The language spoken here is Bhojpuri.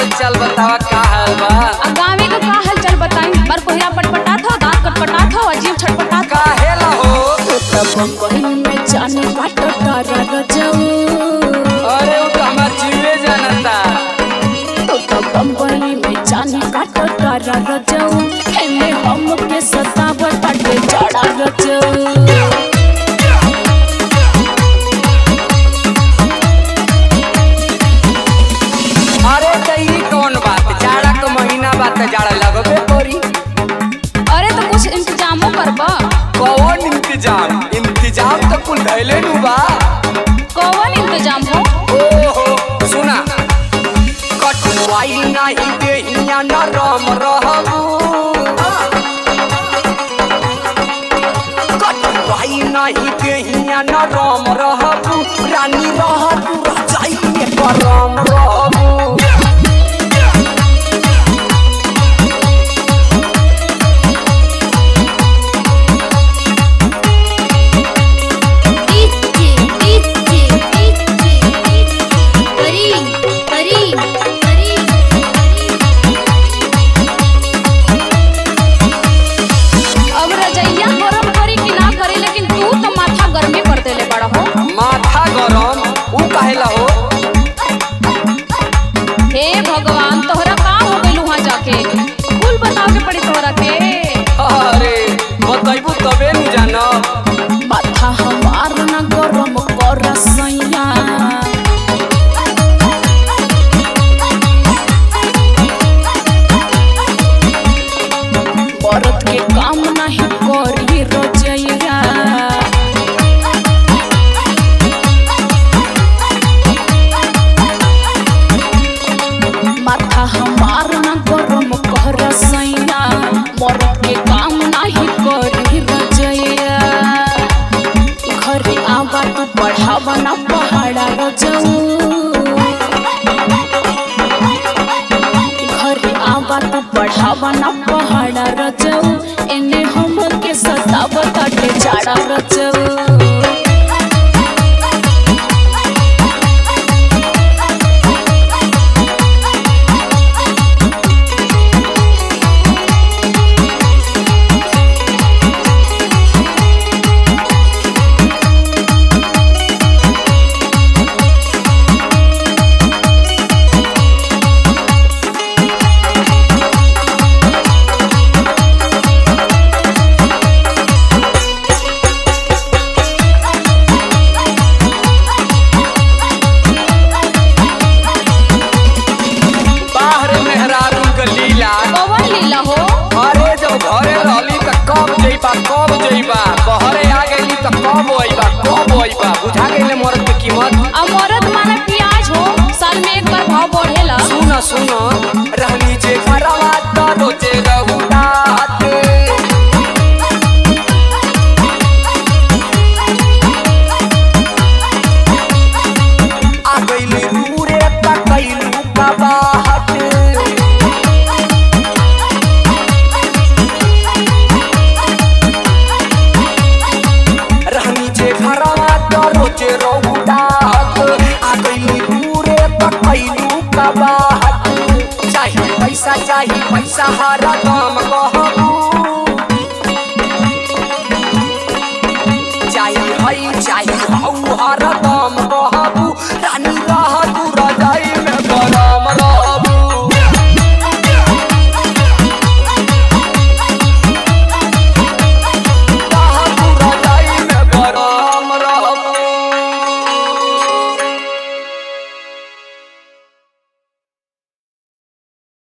हाल चाल बतावा का हाल बा आ गाँवे का का हाल चाल बताई पर कोहरा पटपटात हो दांत कटपटात हो अजीब छटपटात हो काहे ला हो बम्बई में जाने बाटो तारा रजऊ अरे वो तो हमार जीवे जानता तो तो बम्बई में जाने बाटो तारा रजऊ एने हम के सतावट बाटे जड़ा रजऊ अरे त ई कौन बात जाड़ा के महीना बात जाड़ा लगबे करी अरे तो कुछ इंतजामो करबा कौन इंतजाम इंतजाम तो कुल धैले नु बा कौन इंतजाम हो ओहो सुना कटवाई नहीं देहिया नरम रहबू कटवाई नहीं देहिया नरम रहबू रानी रहबू रजाई में गरम रहबू इच्ची इच्ची इच्ची परी परी परी अब रजैया गरम करी कि ना करी लेकिन तू तो माथा गर्मी कर देले बड़ा हो माथा गरम ऊ काहेला हो हे भगवान तोहरा का हो गइल वहां जाके कुल बताओ के पड़ी तोहरा के अरे बतैबू तबे न जानब माथा हमार ना गरम कर सैया बरत के काम नहीं करी रजैया माथा हमार ना गरम कर सैया मरद के काम नहीं करी रजैया घरे आवा तू बढ़ावा ना पहाड़ा रजऊ घरे आवा तू बढ़ावा ना पहाड़ा रजऊ एने हम के सतावता के जाड़ा रजऊ बाहर मेहरारू के लीला कौन लीला हो अरे जब घरे रहली त कब जइबा कब जइबा बहरे आ गइली त कब अइबा कब अइबा बुझा गइले मरद के कीमत अमरत माना प्याज हो साल में एक बार भाव बढ़ेला सुन सुन रहली जे घरवा त रोजे रहू रात आ गइली दूरे त कइलू कबाहट रहनी जे घरवा त रोजे रहू रात आ गइली दूरे त कइलू कबाहट चाही पैसा चाही पैसा हरदम